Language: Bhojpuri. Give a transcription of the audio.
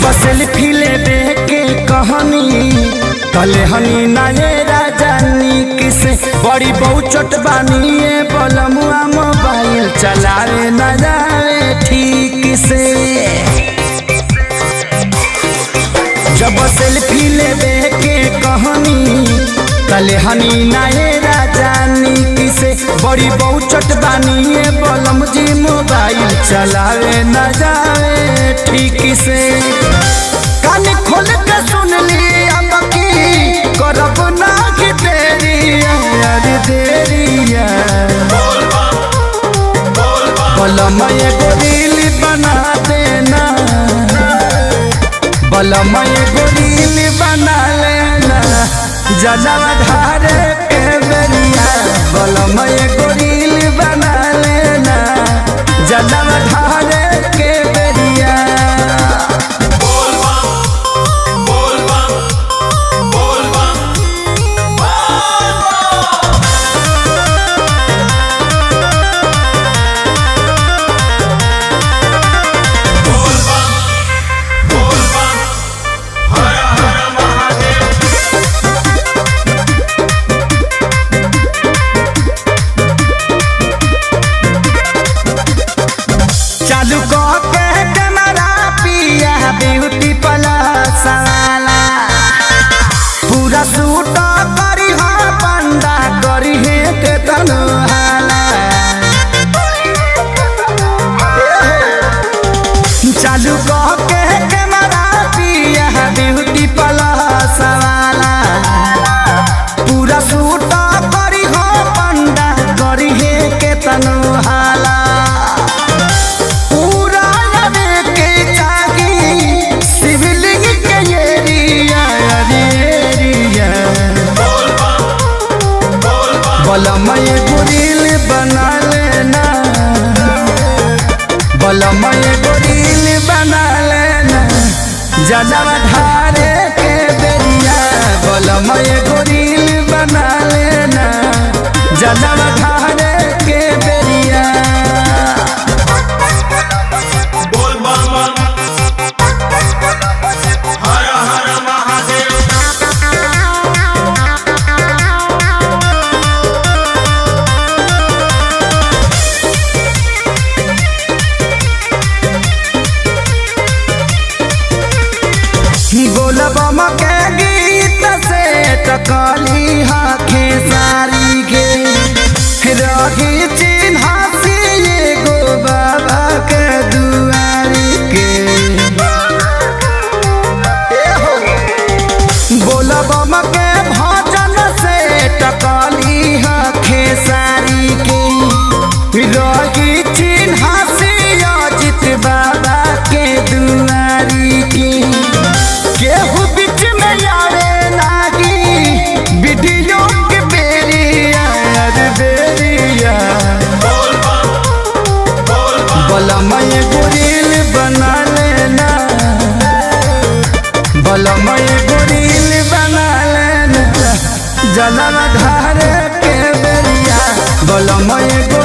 जब सेल्फी लेबे के कहनी तले हनी नाये राजानी किसे बड़ी बहुत चोट बानिए बलमुआ मोबाइल चलावे न जावे ठीक से जब सेल्फी लेबे के कहनी तले हनी नाये राजानी किसे बड़ी बहुत चोट बानिए बलम जी मोबाइल चलावे न जावे ठीक से कान खोल के सुन ली अब की करब ना कि देरी यार देरिया बलम एगो रील बना देना बलम एगो रील बना लेना जनम धारे के बेरिया बलम एगो रील बना लेना जनम धारे के बेरिया चालू कह के कैमरा पिया ब्यूटी प्लस वाला पूरा सूट करी हा पंडा करी है के तनु हाला चालू कह के कैमरा पिया ब्यूटी प्लस वाला पूरा सूट करी हा पंडा करी है के तनु हाला पूरा लगे के जागी शिवलिंग के एरिया एरिया बलमय गुरिल बना लेना बलमय गुरिल बना लेना जनम धारे के बेरिया बलमय गुरिल बना लेना जनम धारे के बेरिया बोल बम हर हर महादेव बोलबम के गीत से टकली हाथे सारी गे रही चिन्हासी एगो बाबा के दुआरी के बोलबम के भजन से टकली हाथे सारी के रही चिन्हासी अजित बाबा के दुआरी के केहू बीच में आवे लागी वीडियो के बेरिया अरे बेरिया बोल बम बोल बम बलमय गुरिल बना लेना बलमय गुरिल बना लेना जनम धारे के बेरिया बलमय गुरिल